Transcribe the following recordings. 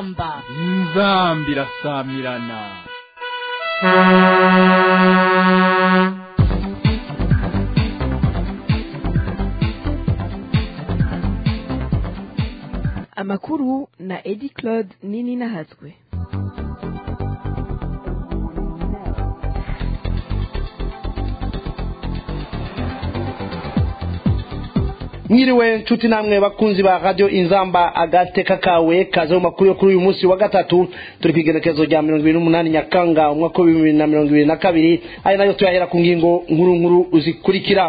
inzamba inzamba irasamirana amakuru na edi claude nini nahatswe mwiriwe nshuti namwe bakunzi ba radio inzamba agateka kawe kaze mu makuru yo kuri uyu munsi wa gatatu turi kwigenekezo rya mirongo ibiri n'umunani nyakanga umwaka wa bibiri na mirongo ibiri na kabiri ari nayo tuyahera ku ngingo nkuru nkuru zikurikira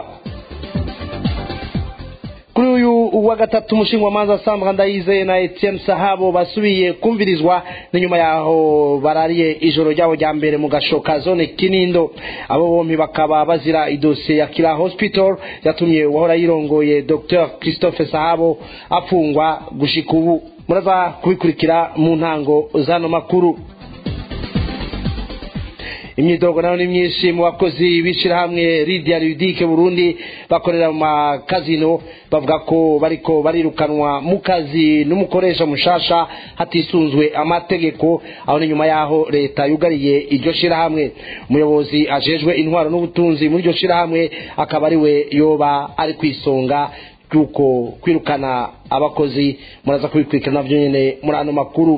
kuri uyu wa gatatu umushingamanza sandra ndayizeye na etienne sahabo basubiye kumvirizwa n'inyuma yaho barariye ijoro ryabo rya mbere mu gashoka zone kinindo abo bombi bakaba bazira idosiye ya kira hospital yatumye uwahora yirongoye dr christophe sahabo apfungwa gushika ubu muraza kubikurikira mu ntango z'ano makuru imyidogo nayo ni myinshi mu bakozi b'ishyirahamwe ridia ridike burundi bakorera mu makazino bavuga ko bariko barirukanwa mu kazi n'umukoresha mushasha hatisunzwe amategeko aho ni nyuma yaho leta yugariye iryo shyirahamwe umuyobozi ajejwe intwaro n'ubutunzi muri iryo shyirahamwe akaba ariwe yoba ari ku isonga ry'uko kwirukana abakozi muraza kubikurikirana navyo nyene muri ano makuru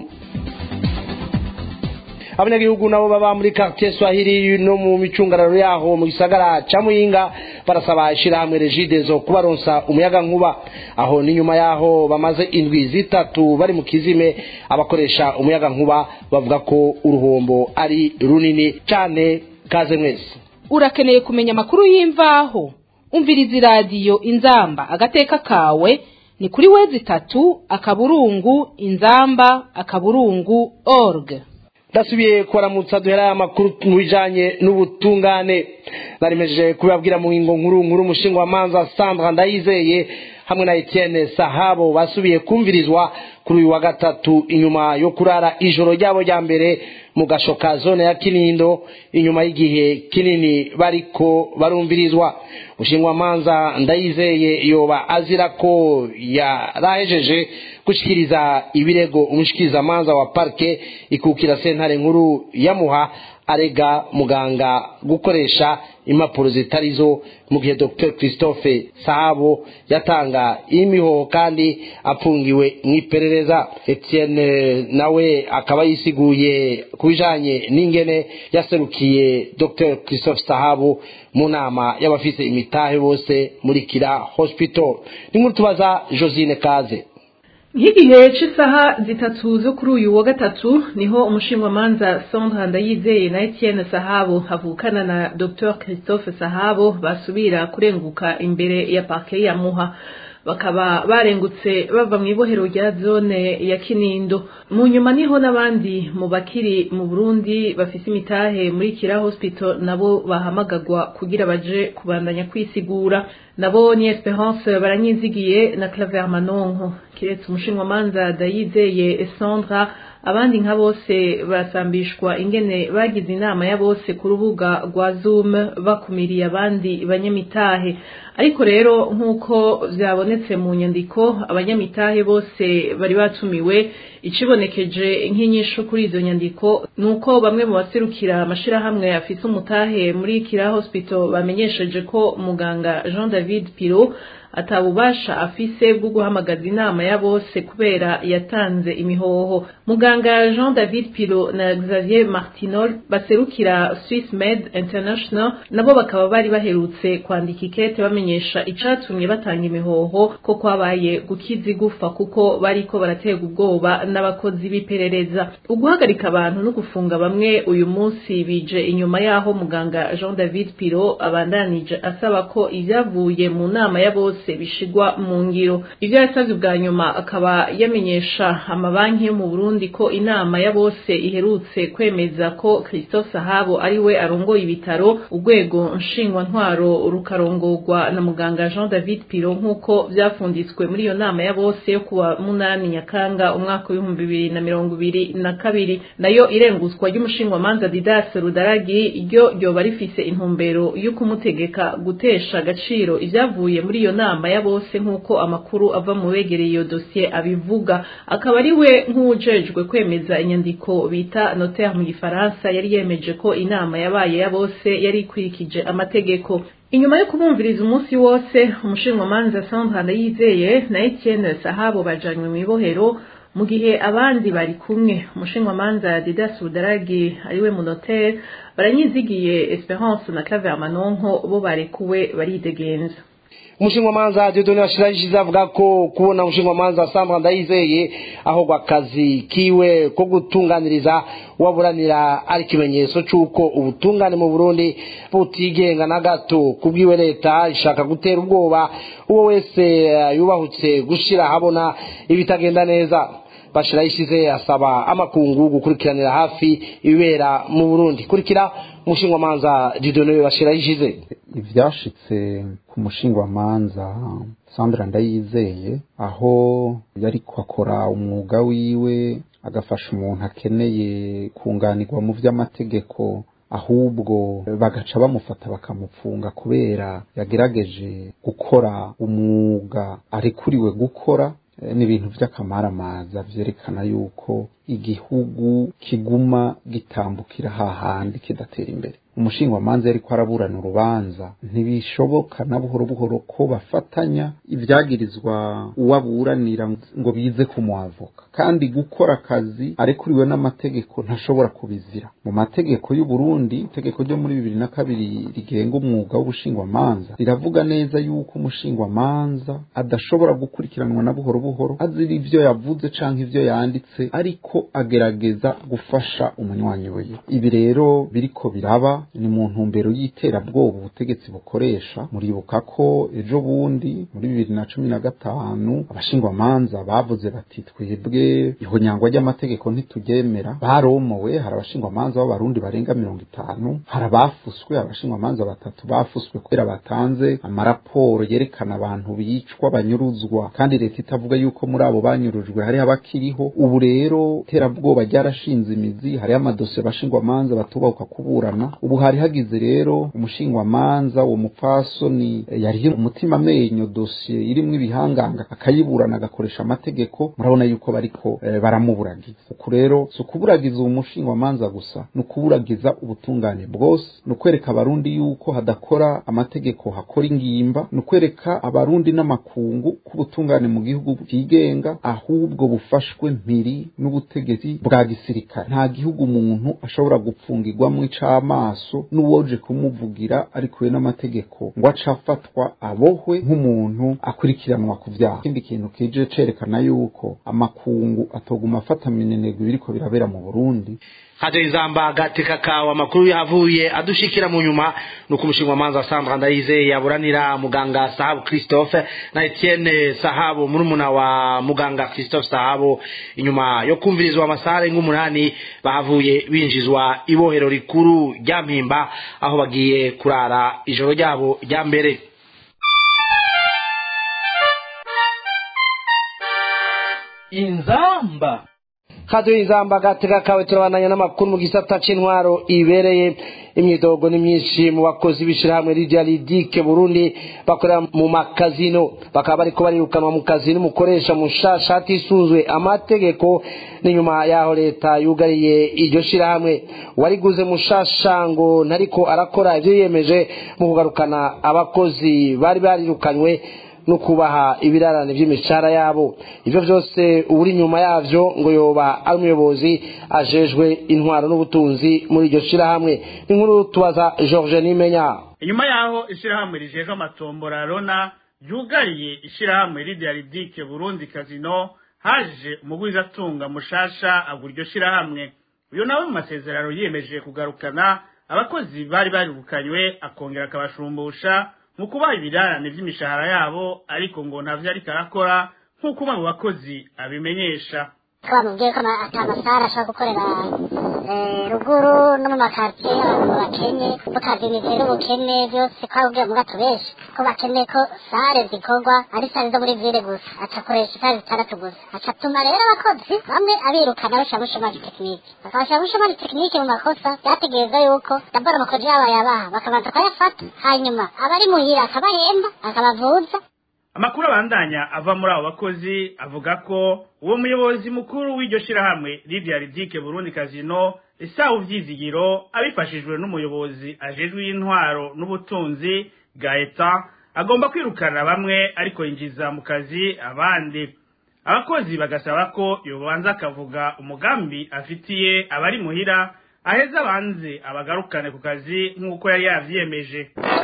abanyagihugu nabo baba muri quartier Swahili no mu micungararo yaho mu gisagara ca Muyinga barasaba ishirahamwe Regidezo kubaronsa umuyaga nkuba aho ni nyuma yaho bamaze indwi zitatu bari mu kizime abakoresha umuyaga nkuba bavuga ko uruhombo ari runini cane kaze mwese urakeneye kumenya amakuru y'imvaho umviriza iradiyo inzamba agateka kawe ni kuri wezi itatu akaburungu inzamba akaburungu org ndasubiye kubaramutsa duhera amakuru mu bijanye n'ubutungane narimejeje kubabwira mu ngingo nkuru nkuru umushinga wa manza sandra ndayizeye hamwe na etienne sahabo basubiye kumvirizwa kuri uyu wa gatatu inyuma yo kurara ijoro ryabo rya mbere mu gashoka zone ya kinindo inyuma y'igihe kinini bariko barumvirizwa ushingwa manza ndayizeye yoba azira ko yarahejeje gushikiriza ibirego umushikiriza manza wa parke ikukira sentare nkuru yamuha arega muganga gukoresha impapuro zitarizo mu gihe dr christophe sahabo yatanga imihoho kandi apfungiwe mu iperereza etienne nawe akaba yisiguye ku bijanye n'ingene yaserukiye dr christophe sahabo mu nama y'abafise imitahe bose muri kira hospital ni nkuru tubaza josine kaze nk'igihe cy'isaha zitatu zo kuri uyu wa gatatu niho umushingamanza Sandra Ndayizeye na Etienne Sahabo havukana na Dr Christophe Sahabo basubira kurenguka imbere ya parke ya Muha bakaba barengutse bava mu ibohero rya zone ya Kinindo mu nyuma niho n'abandi mu bakiri mu Burundi bafise imitahe muri Kira Hospital nabo bahamagagwa kugira baje kubandanya kwisigura nabo ni Esperance baranyizigiye na Claver Manonko kiretse umushinwamanza Dayizeye Sandra abandi nka bose basambishwa ingene bagize inama ya bose ku rubuga rwa Zoom bakumiriye abandi banyamitahe ariko rero nk'uko byabonetse mu nyandiko abanyamitahe bose bari batumiwe ikibonekeje nk'inyishu kuri izo nyandiko ni uko bamwe mu baserukira amashirahamwe afise umutahe muri kira hospital bamenyesheje ko muganga Jean David Piro atabubasha afise bwo guhamagaza inama ya bose kubera yatanze imihoho muganga Jean David Piro na Xavier Martinol baserukira Swiss Med International nabo bakaba bari baherutse kwandika ikete bamenyesha icatumye batanga imihoho ko kwabaye gukiza igufa kuko bariko baratega ubwoba n'abakozi b'iperereza uguhagarika abantu no gufunga bamwe uyu munsi bije inyuma yaho muganga Jean David Piro abandanije asaba ko ivyavuye mu nama ya bose bishigwa mu ngiro ivyo yasavye bwa nyuma akaba yamenyesha amabanki yo mu Burundi ko inama ya bose iherutse kwemeza ko Christophe Sahabo ari we arongoye ibitaro urwego nshingwa ntwaro rukarongorwa na muganga Jean David Piro nk'uko vyafunditswe muri iyo nama ya bose yo kuwa munani Nyakanga umwaka w'ibihumbi bibiri na mirongo ibiri na kabiri nayo irenguzwa ry'umushingwamanza Didas Rudaragi ryo ryoba rifise intumbero yo kumutegeka gutesha agaciro ivyavuye muri iyo nama inama ya bose nk'uko amakuru ava mu begereye iyo dosiye abivuga akaba ari we nk'uwujejwe kwemeza inyandiko bita notaire mu gifaransa yari yemeje ko inama yabaye ya bose yari ikurikije amategeko inyuma yo kubumviriza umunsi wose umushinwamanza Sandra Ndayizeye na Etienne Sahabo bajanywe mu ibohero mu gihe abandi bari kumwe umushinwamanza Didas Budaragi ariwe munotere baranyizigiye Esperance na Claver Manonko bo barekuwe baridegenza umushingamanza Dieudonne Bashirayishize avuga ko kubona umushingamanza Sandra Ndayizeye ahogwa akazi kiwe ko gutunganiriza waburanira ari ikimenyetso c'uko ubutungane mu Burundi butigenga na gato kubwiwe leta ishaka gutera ubwoba uwo wese uh, yubahutse gushira habona ibitagenda neza Bashirayishize asaba amakungu gukurikiranira hafi ibibera mu Burundi kurikira umushingamanza Dieudonne Bashirayishize ivyashitse ku mushingwamanza Sandra Ndayizeye aho yari kwakora umwuga wiwe agafasha umuntu akeneye kunganirwa mu vy'amategeko ahubwo bagaca bamufata bakamupfunga kubera yagerageje gukora umwuga arekuriwe gukora ni ibintu by'akamaramaza vyerekana yuko igihugu kiguma gitambukira hahandi kidatera imbere umushingwamanza yariko araburana urubanza ntibishoboka na buhoro buhoro ko bafatanya ibyagirizwa uwaburanira ngo bize kumwavoka kandi gukora akazi arekuriwe n'amategeko ntashobora kubizira mu mategeko y'u Burundi itegeko ryo muri bibiri na kabiri rigenga umwuga w'ubushingwamanza riravuga neza yuko umushingwamanza adashobora gukurikiranwa na buhoro buhoro azira ivyo yavuze canke ivyo yanditse ariko agerageza gufasha umunywanyi we ibi rero biriko biraba ni mu ntumbero y'iterabwoba ubutegetsi bukoresha muribuka ko ejo bundi muri bibiri na cumi na gatanu abashingwamanza bavuze bati twebwe ihonyangwa ry'amategeko ntituryemera baromowe hari abashingwamanza b'abarundi barenga mirongo itanu hari abafuswe abashingwamanza batatu bafuswe kubera batanze amaraporo yerekana abantu bicwa banyuruzwa kandi leta itavuga yuko muri abo banyurujwe hariho abakiriho ubu rero iterabwoba ryarashinze imizi hariho amadosiye abashingwamanza batubahuka kuburana ubu hari hagize rero umushingwamanza uwo mupfasoni yari umutima amenyo dosiye irimwo ibihanganga akayiburana agakoresha amategeko murabona yuko bariko e, baramuburagiza uku rero si ukuburagiza uwo mushingwamanza gusa ni ukuburagiza ubutungane bwose ni ukwereka abarundi yuko hadakora amategeko hakora ingimba ni ukwereka abarundi n'amakungu ko ubutungane mu gihugu bwigenga ahubwo bufashwe mpiri n'ubutegetsi bwa gisirikare nta gihugu umuntu ashobora gupfungirwamwo ic'amaso n'uwoje kumuvugira arikuwe n'amategeko ngo aca afatwa abohwe nk'umuntu akurikiranwa ku vyaha ikindi kintu kije cerekana yuko amakungu atoguma afata minenegwe biriko birabera mu Burundi haje izamba gateka kawa makuru yavuye adushikira mu nyuma nuko umushingamanza Sandra Ndayizeye yaburanira muganga Sahabu Christophe na Etienne Sahabu murumuna wa muganga Christophe Sahabu inyuma yo kumvirizwa amasare nk'umunani bahavuye binjizwa ibohero rikuru rya Mpimba aho bagiye kurara ijoro ryabo rya mbere inzamba kaduye izamba gateka kawe turabandanya n'amakuru mu gisata c'intwaro ibereye imyidogo ni myinshi mu bakozi b'ishirahamwe Lydia Lidike Burundi bakorera mu makazino bakaba bariko barirukanwa mu kazi n'umukoresha mushasha hatisunzwe amategeko n'inyuma yaho leta yugariye iryo shirahamwe wariguze mushasha ngo ntariko arakora ivyo yiyemeje mu kugarukana abakozi bari barirukanywe no kubaha ibirarane by'imishahara yabo ivyo vyose uri nyuma yavyo ngo yoba ari umuyobozi ajejwe intwaro n'ubutunzi muri iryo shirahamwe inkuru tubaza George Nimenya inyuma yaho ishirahamwe rijejwe amatombora rona ryugariye ishirahamwe Lidiaridike Burundi Casino haje umugwiza atunga mushasha agura iryo shirahamwe uyo nawe mu masezerano yiyemeje kugarukana abakozi bari barirukanywe akongera akabashumbusha mu kubaha ibirarane by'imishahara yabo ariko ngo ntavyo ariko arakora nk'uko umwe mu bakozi abimenyesha twamubwiye ko ata masara ashobora gukorera ruguru no mu makartiye abantu bakenye tukazimize n'ubukene byose twabubwiye mu gato benshi ko bakeneye ko sare zikorwa ari sare zo muri vile gusa acakoresha sare zitandatu gusa acatuma rero abakozi bamwe abirukana bashira muri shomari tekinike bakabashira muri shomari tekinike mu makosa byategereza yuko dabora amakoji yabo yabaha bakabanza kuyafata hanyuma abari muhira akabahemba akabavuza amakuru abandanya ava muri abo bakozi avuga ko uwo muyobozi mukuru w'iryo shirahamwe Lydia Ridike Burundi Casino isaha vyizigiro abifashijwe n'umuyobozi ajejwe y'intwaro n'ubutunzi Gaeta agomba kwirukana bamwe ariko yinjiza mu kazi abandi abakozi bagasaba ko yobanza akavuga umugambi afitiye abari muhira aheza abanze abagarukane ku kazi nk'uko yari yavyiyemeje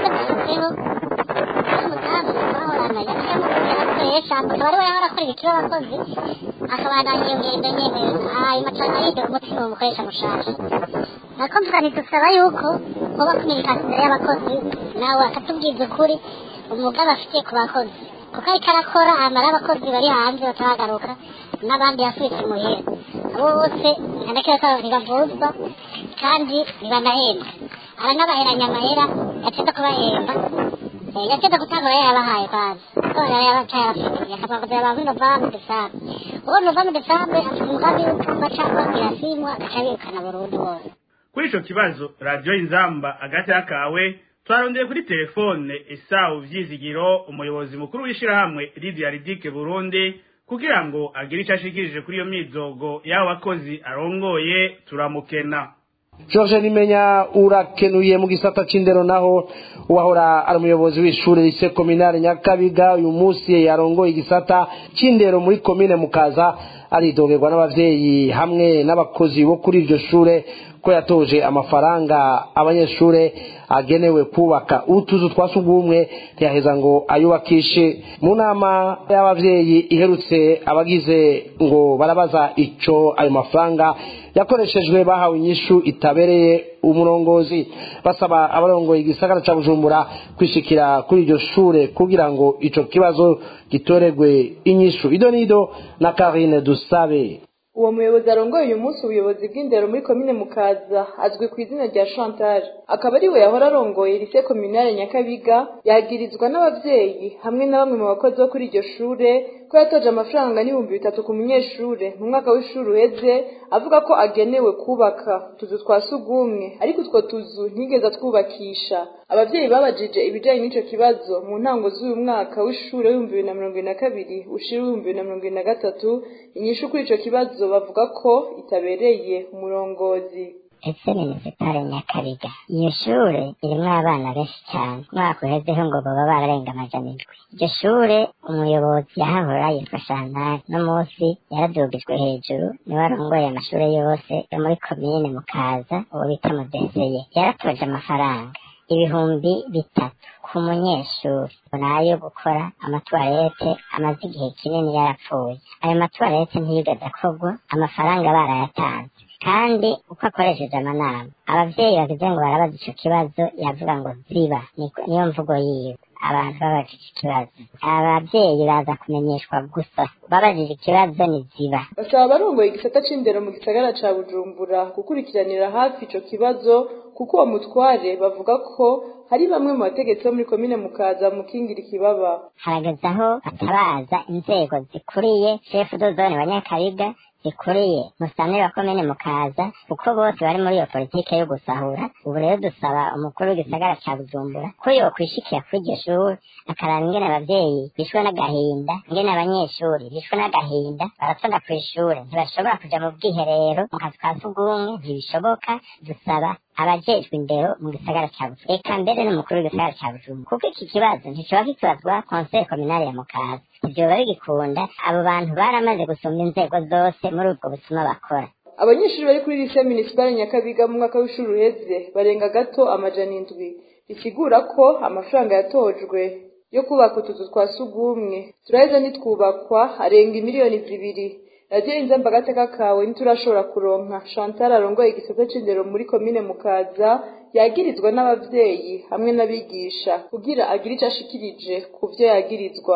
akaba ariwe yahora akora ibikiro abakozi akabandanya iyo ngendo nyene hanyuma cane ariga umutima umukoresha mushasha nako mvuga ntidusaba yuko hoba kumenyekana imbere y'abakozi nawe akatubwiza ukuri umugambi afitiye ku bakozi kuko ariko arakora amara abakozi bari hanze bataragaruka n'abandi yasubitse muhira abo bose ntanakeka ntibavuzwa kandi ntibanahembwa aranabaheranya amahera yatsinda kubahemba yatsinda gutangura yabahaye kwanza kubera yabacaye abafitiye akabakozi ba muri novambre desambre uwo novambre desambre afite umugambi w'uko baca babwira simwa agaca birukana burundu bose kuri ico kibazo radiyo inzamba agati kawe twarondeye kuri telefone esawu vyizigiro umuyobozi mukuru w'ishirahamwe Lydia Ridike Burundi kugira ngo agire ico ashikirije kuri iyo mizogo y'abo bakozi arongoye turamukena George Nimenya urakenuye mu gisata c'indero naho uwahora ari umuyobozi w'ishure lise kominale Nyakabiga uyu munsi yarongoye igisata c'indero muri komine Mukaza aridogerwa n'abavyeyi hamwe n'abakozi bo kuri iryo shure ko yatoje amafaranga abanyeshure agenewe kubaka utuzu twa sugumwe ntiyaheza ngo ayubakishe mu nama y'abavyeyi iherutse abagize ngo barabaza ico ayo mafaranga yakoreshejwe bahawe inyishu itabereye umurongozi basaba abarongoye igisagara ca bujumbura kwishikira kuri iryo shure kugira ngo ico kibazo gitoregwe inyishu ido nido na karine dusabe uwo muyobozi arongoye uyu munsi ubuyobozi bw'indero muri komine mukaza azwi ku izina rya chantal akaba ari we yahora arongoye lise kominale nyakabiga yagirizwa n'abavyeyi hamwe na bamwe mu bakozi bo kuri iryo shure ko yatoje amafaranga n'ibihumbi bitatu ku munyeshure mu mwaka w'ishuri uheze avuga ko agenewe kubaka utuzu twa sugumwe ariko utwo tuzu ntigeze atwubakisha abavyeyi babajije ibijanye n'ico kibazo mu ntango z'uyu mwaka w'ishure w'ibihumbi bibiri na mirongo ibiri na kabiri ushira w'ibihumbi bibiri na mirongo ibiri na gatatu inyishu kuri ico kibazo bavuga ko itabereye umurongozi ese minisitari nyakabiga iyo shure irimwo abana benshi cyane umwaka uhezeho ngo baba bararenga amajana indwi iryo shure umuyobozi yahahora yitwa shantari no munsi yaradugijwe hejuru niwe arongoye amashure yose yo muri komine mukaza uwo bita mudeseye yaratoje amafaranga ibihumbi bitatu ku munyeshuri nayo gukora amatuwarete amaze igihe kinini yarapfuye ayo matuwarete ntiyigeze akorwa amafaranga barayatanze kandi uko akoresheje amanama abavyeyi bagize ngo barabaza ico kibazo yavuga ngo ziba niyo mvugo yiwe abantu babajije ikibazo abavyeyi baza kumenyeshwa gusa babajije ikibazo ni ziba basaba abarongoye igisata c'indero mu gisagara ca bujumbura gukurikiranira hafi ico kibazo kuko uwo mutware bavuga ko hari bamwe mu bategetsi bo muri komine mukaza mukingira ikibaba harageze aho batabaza inzego zikuriye shefu dozone wa nyakabiga zikuriye musanire wa komine mukaza kuko bose bari muri iyo politike yo gusahura ubu rero dusaba umukuru w'igisagara ca bujumbura ko yokwishikira kuri iryo shuri akaraba ingene abavyeyi bishwe n'agahinda ingene abanyeshuri bishwe n'agahinda baratonda kw'ishure ntibashobora kuja mu bwiherero mu kazu ka sugumwe ntibishoboka dusaba abajejwe indero mu gisagara ca bujumbura eka mbere n'umukuru w'igisagara ca bujumbura kuko iki kibazo nticoba kikibazwa konseye kominale ya mukaza ivyoba bigikunda abo bantu baramaze gusumba inzego zose muri ubwo busuma bakora abanyeshuri bari kuri lise minisipari nyakabiga mu mwaka w'ishuri uheze barenga gato amajana indwi bisigura ko amafaranga yatojwe yo kubaka utuzu twa sugumwe turaheza nitwubakwa arenga imiliyoni zibiri radiyo inzamba agateka kawe ntiturashobora kuronka chantal arongoye igisata c'indero muri komine mukaza yagirizwa n'abavyeyi hamwe n'abigisha kugira agire ico ashikirije ku vyo yagirizwa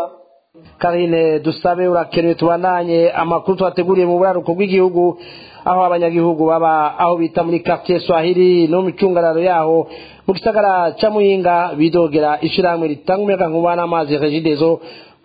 karine dusabe urakenewe tubandanye amakuru twateguriye mu buraruko bw'igihugu aho abanyagihugu baba aho bita muri quartier swahili no mu micungararo yaho mu gisagara ca muyinga bidogera ishirahamwe ritanga umuyaga nkuba n'amazi regidezo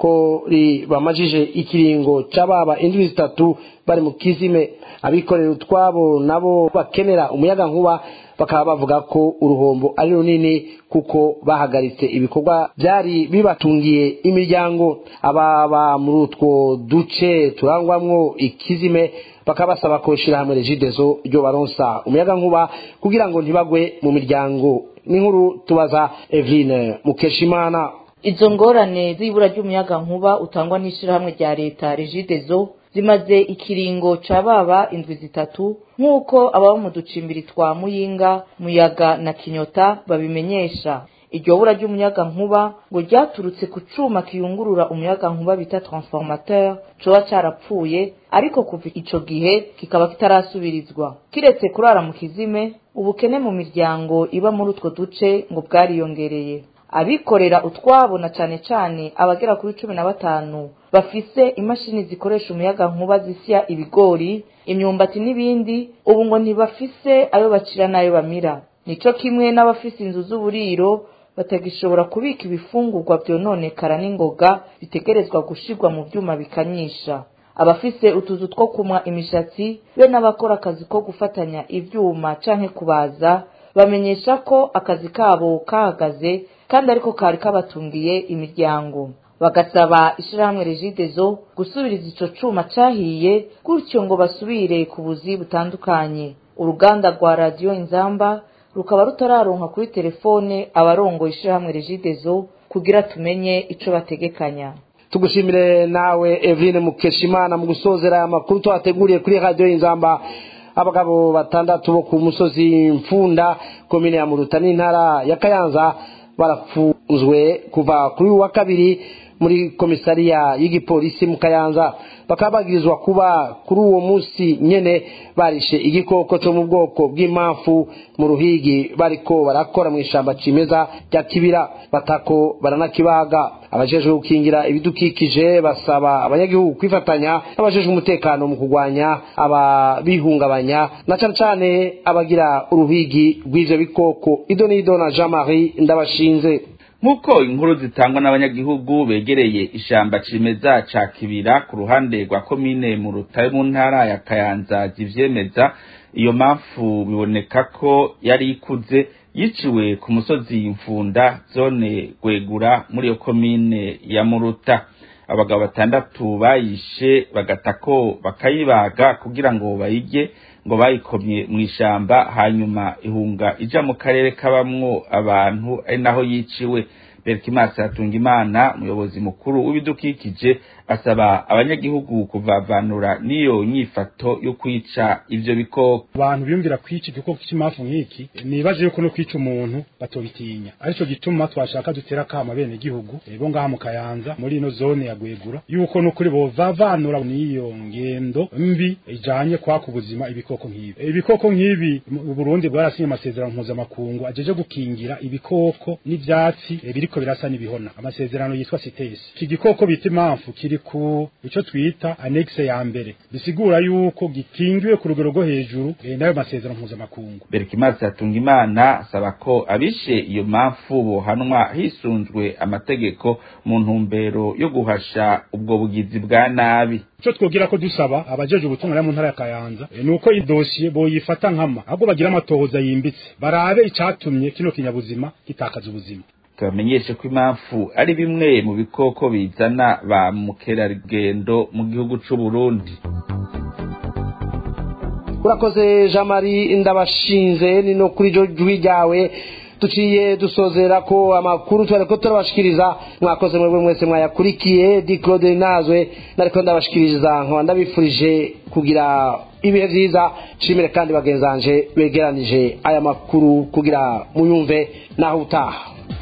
ko ribamajije ikiringo c'ababa indwi zitatu bari mu kizime abikorera utwabo nabo bakenera umuyaga nkuba bakaba bavuga ko uruhombo ari runini kuko bahagaritse ibikorwa byari bibatungiye imiryango ababa muri utwo duce turangwamwo ikizime bakaba basaba ko ishyirahamwe regidezo ryo baronsa umuyaga nkuba kugira ngo ntibagwe mu miryango n'inkuru tubaza Eveline Mukeshimana izo ngorane z'ibura ry'umuyaga nkuba utangwa n'ishyirahamwe rya leta regidezo zimaze ikiringo ca baba indwi zitatu nk'uko ababa mu ducimbiri twa muyinga muyaga na kinyota babimenyesha iryo bura ry'umuyaga nkuba ngo ryaturutse ku cuma kiyungurura umuyaga nkuba bita transformateur coba carapfuye ariko kuva ico gihe kikaba kitarasubirizwa kiretse kurara mu kizime ubukene mu miryango iba muri utwo duce ngo bwariyongereye abikorera utwabo na cane cane abagera kuri cumi na batanu bafise imashini zikoresha umuyaga nkuba zisya ibigori imyumbati n'ibindi ubu ngo ntibafise ayo bacira n'ayo bamira nico kimwe n'abafise inzu z'uburiro batagishobora kubika ibifungurwa vyononekara n'ingoga bitegerezwa gushirwa mu vyuma bikanyisha abafise utuzu two kumwa imishatsi be n'abakora akazi ko gufatanya ivyuma canke kubaza bamenyesha ko akazi kabo kahagaze kandi ariko kari kabatungiye imiryango bagasaba ishirahamwe regidezo gusubiriza ico cuma cahiye gutyo ngo basubire ku buzi butandukanye uruganda rwa radiyo inzamba rukaba rutararonka kuri telefone abarongoye ishirahamwe regidezo kugira tumenye ico bategekanya tugushimire nawe Eveline Mukeshimana mu gusozera aya makuru twateguriye kuri radiyo inzamba abagabo batandatu bo ku musozi mfunda komine ya muruta n'intara ya kayanza barafunzwe kuva kuri uyu wa kabiri muri komisariya y'igipolisi mu kayanza bakaba bagirizwa kuba kuri uwo munsi nyene barishe igikoko cyo mu bwoko bw'impamvu mu ruhigi bariko barakora mu ishamba cimeza rya kibira batako baranakibaga abajejwe gukingira ibidukikije basaba abanyagihugu kwifatanya n'abajejwe umutekano mu kurwanya ababihungabanya na cane cane abagira uruhigi rw'ivyo bikoko ido n'ido na jean marie ndabashinze nk'uko inkuru zitangwa n'abanyagihugu begereye ishamba cimeza ca kibira ku ruhande rwa komine mu rutare mu ntara ya kayanza zivyemeza iyo mpamvu biboneka ko yari ikuze yiciwe ku musozi mfunda zone gwegura muri iyo komine ya muruta abagabo batandatu bayishe bagatako bakayibaga kugira ngo bayirye ngo bayikomye mu ishamba hanyuma ihunga ija mu karere kabamwo abantu ari naho yiciwe berikimasi hatunga imana umuyobozi mukuru w'ibidukikije asaba abanyagihugu kuvavanura n'iyo nyifato yo kwica ivyo bikoko abantu biyumvira kwica igikoko cy'imafu nk'iki nibaje yuko no kwica umuntu batobitinya arico gituma twashaka dutera kama bene gihugu bo ngaha mu kayanza muri ino zone ya gwegura yuko nukuri bovavanura n'iyo ngendo mbi ijanye kwaka ubuzima ibikoko nk'ibi ibikoko nk'ibi mu Burundi bwarasinye amasezerano mpuzamakungu ajeje gukingira ibikoko n'ivyatsi biriko birasa n'ibihona amasezerano yitwa CITES iki gikoko bita impamvu kiri ku ico twita annexe ya mbere bisigura yuko gikingiwe ku rugero rwo hejuru e, nayo masezerano mpuzamakungu Berkimazi hatunga imana asaba ko abishe iyo mpamvu bohanwa hisunzwe amategeko mu ntumbero yo guhasha ubwo bugizi bwa nabi ico twogira ko dusaba abajeje ubutungane mu ntara ya Kayanza e, nuko idosiye boyifata nkama ahubwo bagira amatohoza yimbitse barabe icatumye kino kinyabuzima gitakaza ubuzima tubamenyeshe ko impamvu ari bimwe mu bikoko bizana ba mukerarugendo mu gihugu c'u Burundi urakoze jean marie ndabashinze ni no kuri jo jwi ryawe tuciye dusozera ko amakuru twari ko turabashikiriza mwakoze mwebwe mwese mwayakurikiye di claude nazwe nariko ndabashikiriza nkaba ndabifurije kugira ibihe vyiza nshimire kandi bagenzanje begeranije aya makuru kugira muyumve naho utaha